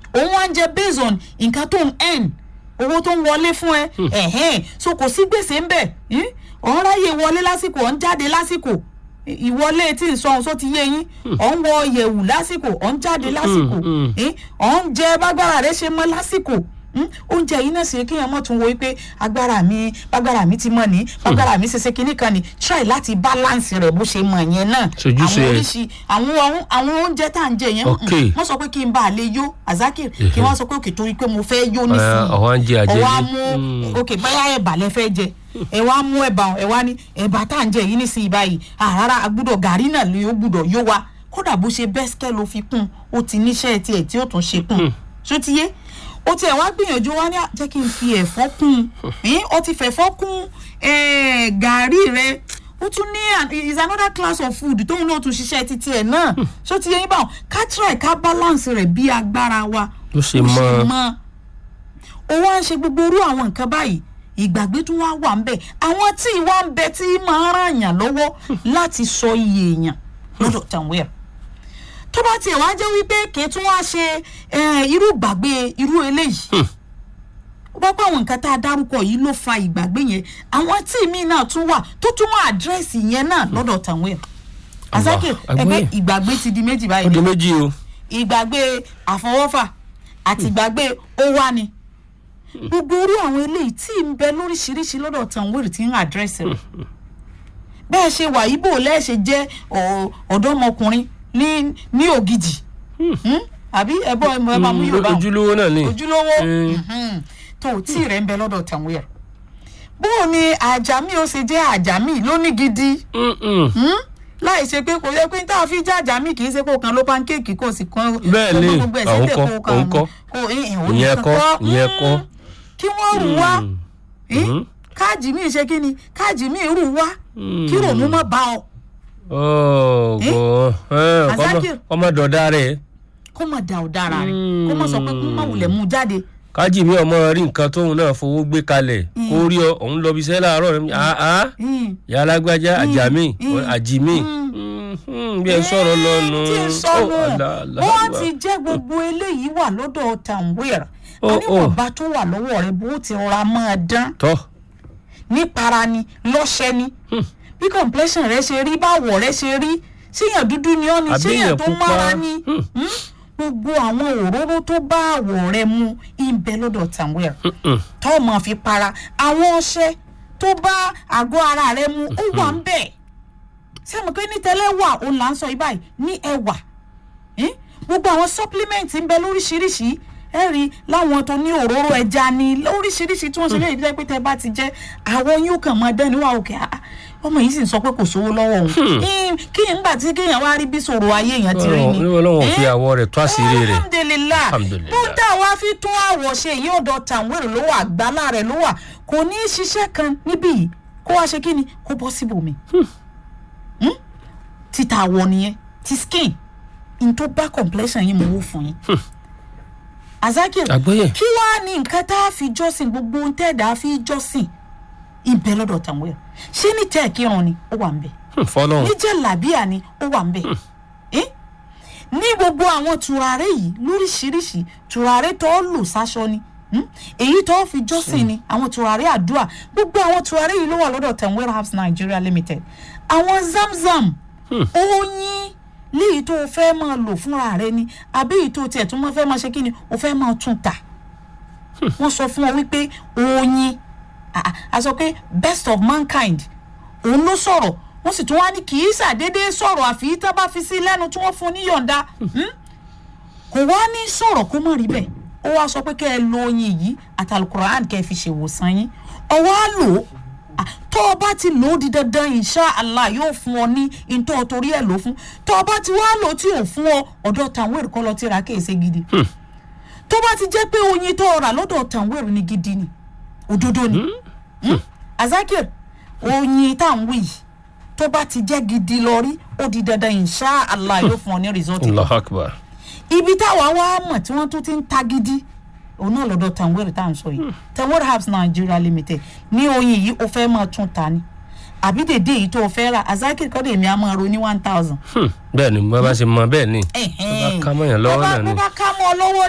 òun wá ń jẹ based on nǹkan tó ń earn owó tó ń wọlé fún ẹ ẹ̀hẹ́n so kò sí gbèsè ń bẹ̀ ọ̀n ráyè wọlé lásìkò ọ̀n jáde lásìkò ìwọlé tí ń sọ̀hún só ti yé yín ọ̀n wọ yẹ̀wù lásìkò ọ̀n jáde lásìkò ọ̀n jẹ bágbára rẹ̀ ṣe mọ́ lásìkò oúnjẹ yìí náà sì kéèyàn mọ̀ tún wo pé agbára mi agbára mi ti mọ̀ ní agbára mi ṣẹṣẹ kinní kan ní try láti balance rẹ̀ bó ṣe mọ̀ yẹn náà àwọn oríṣi àwọn àwọn oúnjẹ tá à ń jẹ yẹn wọ́n sọ pé kí n bá a lè yó azakir kí wọ́n sọ pé òkè torí pé mo fẹ́ yó nísìnyí ọwọ́ mú òkè báyà ẹ̀bà lẹ fẹ́ jẹ ẹ wá mú ẹ̀bà ẹ wá ní ẹ̀bà tá à ń jẹ yìí nísìnyí báyìí àrárá agbúdọ̀ gàrí náà ló gbúdọ̀ yó wa kódà bó ṣe bẹ́sikẹ́ ló fi kún ó ti níṣẹ́ tiẹ̀ tí ó tún ṣe kún ṣó ti yé ó tiẹ̀ wá gbìyànjú wá ní jẹ́ kí n fi ẹ̀fọ́ kún un ó ti fẹ̀fọ́ kún gàárì rẹ ó tún ní is another class of food tóun náà tún ṣiṣẹ́ títí ẹ̀ náà ṣó ti yẹ yín báwọn ká try ká balance rẹ̀ bí agbára wa ó ṣe mọ́ ó wá ń ṣe gbogbo orú àwọn nǹkan báyìí ìgbàgbé tún wá wà ń bẹ àwọn tí ìwà ń bẹ tí máa ń ràn yàn lọ́wọ́ láti sọ iye èèyàn lọ́dọ̀ tàwọn tó bá tiẹ̀ wá jẹ́ wípé kì í tún wá ṣe irú ìgbàgbé irú eléyìí ó bá pẹ́ àwọn nǹkan tá a dárúkọ yìí ló fa ìgbàgbé yẹn àwọn tí mi náà tún wà tó tún wá àdírẹ́sì yẹn náà lọ́dọ̀ tàwọn ẹ̀ àsákè ẹgbẹ́ ìgbàgbé ti di méjì báyìí ó di méjì o ìgbàgbé àfọwọ́fà àti ìgbàgbé ó wá ni gbogbo orí àwọn eléyìí tí ń bẹ lóríṣiríṣi lọ́dọ̀ tàwọn èrè tí ń àdírẹ́sì rẹ̀ bẹ́ẹ̀ ṣe wà ibo lẹ́ẹ̀ṣẹ̀ jẹ́ ọ̀dọ́mọkùnrin ní ní ògidì àbí ẹbọ ẹmọ ẹbá mú yorùbá ojúlówó náà ni ojúlówó tó tí rẹ ń bẹ lọ́dọ̀ tàwọn ẹ bóò ni àjàmí ó ṣe jẹ́ àjàmí lóní gidi láì ṣe pé kò yẹ pé tá a fi jẹ́ àjàmí kì í ṣe kó kan ló pankéèkì kò sì kan bẹ́ẹ̀ ni àwọn kọ́ òun kọ́ ìyẹn kọ́ ìyẹn kọ́ kí wọ́n rù wá káàjì mi ṣe kí ni káàjì mi rù wá kí ròmú má bá ọ ọmọ dọ̀dá rẹ̀. kó mọ̀ dà ọ̀dára rẹ̀ kó mọ̀ sọ pé kó mọ̀ wulẹ̀ mú jáde. kájì mi ọmọ rí nǹkan tóun náà fowó gbé kalẹ̀ kó rí ọ òun lọ bí iṣẹ́ láàárọ̀ rẹ̀ àá yàrá gbájá àjàmí àjìmí bí ẹ sọ̀rọ̀ lọ́nu. tí ń sọnù wọ́n ti jẹ́ gbogbo eléyìí wà lọ́dọ̀ tàǹwéèrè oníwọ̀nba tó wà lọ́wọ́ rẹ̀ bó ti rọra máa dán nípara ni lọ́ṣẹ́ ni bí complexion rẹ ṣe rí báwọ̀ rẹ ṣe rí ṣéyàn dúdú ni ọ́ ni ṣéyàn tó mára ni gbogbo àwọn òróró tó bá àwọ̀ rẹ mu ìbẹ lọ́dọ̀ tàwẹ̀r tó mọ̀ fi para àwọn ọṣẹ tó bá àgọ́ ara rẹ mu ó wà ń bẹ̀ sẹ́mi pé ní tẹ́lẹ̀ wà òun là ń sọ ibà ní ẹwà gbogbo àwọn supplement ń bẹ lóríṣiríṣi ẹ rí láwọn tó ní òróró ẹja ni lóríṣiríṣi tí wọ́n ṣe léyìí pé tẹ́ bá ti jẹ́ àwọn yóò kàn máa dẹ́ni wà òkè ọmọ yìí sì ń sọ pé kò sówó lọ́wọ́ òun kí n gbà tí kéèyàn wá rí bí sòrò ayé èèyàn ti rí ni. ọlọ́wọ́ fi àwọ̀ rẹ̀ tó àṣírí rẹ̀. alhamdulilayi bó dá wa fi tún àwọ̀ ṣe yìí ọ̀dọ̀ tàwérè ló wà gbálà rẹ̀ ló wà kò ní í ṣiṣẹ́ kan níbí yìí kó wá ṣe kí ni kó bọ́ síbòmí. títa àwọ̀ nìyẹn ti skin n tó bá complexion yìí mo wó fún yín azakir kí wàá ní nǹkan tá a fi jọ́sìn gbogbo ohun tẹ́ẹ̀dá fi jọ́sìn ibẹ̀ lọ́dọ̀ tàwọn ẹ̀ ṣé ní tẹ́ ẹ̀ kírun ni ó wà ń bẹ̀ ní jẹ́ làbíà ni ó wà ń bẹ̀ ní gbogbo àwọn tùràrí yìí lóríṣiríṣi tùràrí tó lò sáṣọ ni èyí tó fi jọ́sìn ni àwọn tùràrí àdúrà gbogbo àwọn tùràrí yìí ló wà lọ́dọ̀ tẹ̀wé herbs nigeria limited àwọn zamzam oyin léyìí tó o fẹ́ máa lò fúnra rẹ ni àbí èyí tó tiẹ̀ tó máa fẹ́ máa ṣe kí ni o fẹ́ máa tún ta wọ́n sọ fún ọ wípé oyin a sọ pé best of mankind òun ló sọ̀rọ̀ wọ́n sì tún wá ní kì í ṣàdédé sọ̀rọ̀ àfi tá bá fi sí lẹ́nu tí wọ́n fún níyọ̀ǹda kò wá ní sọ̀rọ̀ kó má rí bẹ́ẹ̀ ó wá sọ pé kẹ́ ẹ lo oyin yìí àtàlùkùrán kẹ́ ẹ fi ṣèwòsàn yín ọwọ́ á lò ó tó o bá ti lò ó di dandan insha Allah yóò fún ọ ní ntọ́ torí ẹ̀ lò fún tó o bá ti wá lò ó tí ò fún ọ ọ̀dọ̀ tàwọn èrè kọ́ lọ ti ra kéèsè gidi tó bá ti jẹ́ pé oyin tó o rà lọ́dọ̀ tàwọn èrè ni gidi ni òdodo ni azakir oyin tá à ń wí yìí tó bá ti jẹ́ gidi lọ rí ó di dandan insha Allah yóò fún ọ ní result. allah akbar. ibi táwa wá mọ̀ tí wọ́n tún ti ń ta gidi òun náà lọ́dọ̀ tanwere tá à ń sọ yìí tanwere herbs nigeria limited ní oyin yìí ó fẹ́ máa tún ta ni àbí dèdè yìí tó o fẹ́ rà azakir kọ́dọ̀ èmi á máa ro ní one thousand. bẹ́ẹ̀ ni bá bá ṣe mọ bẹ́ẹ̀ ni bá ká mọ́ yẹn lọ́wọ́ náà ni. bá bá ká mọ́ ọ lọ́wọ́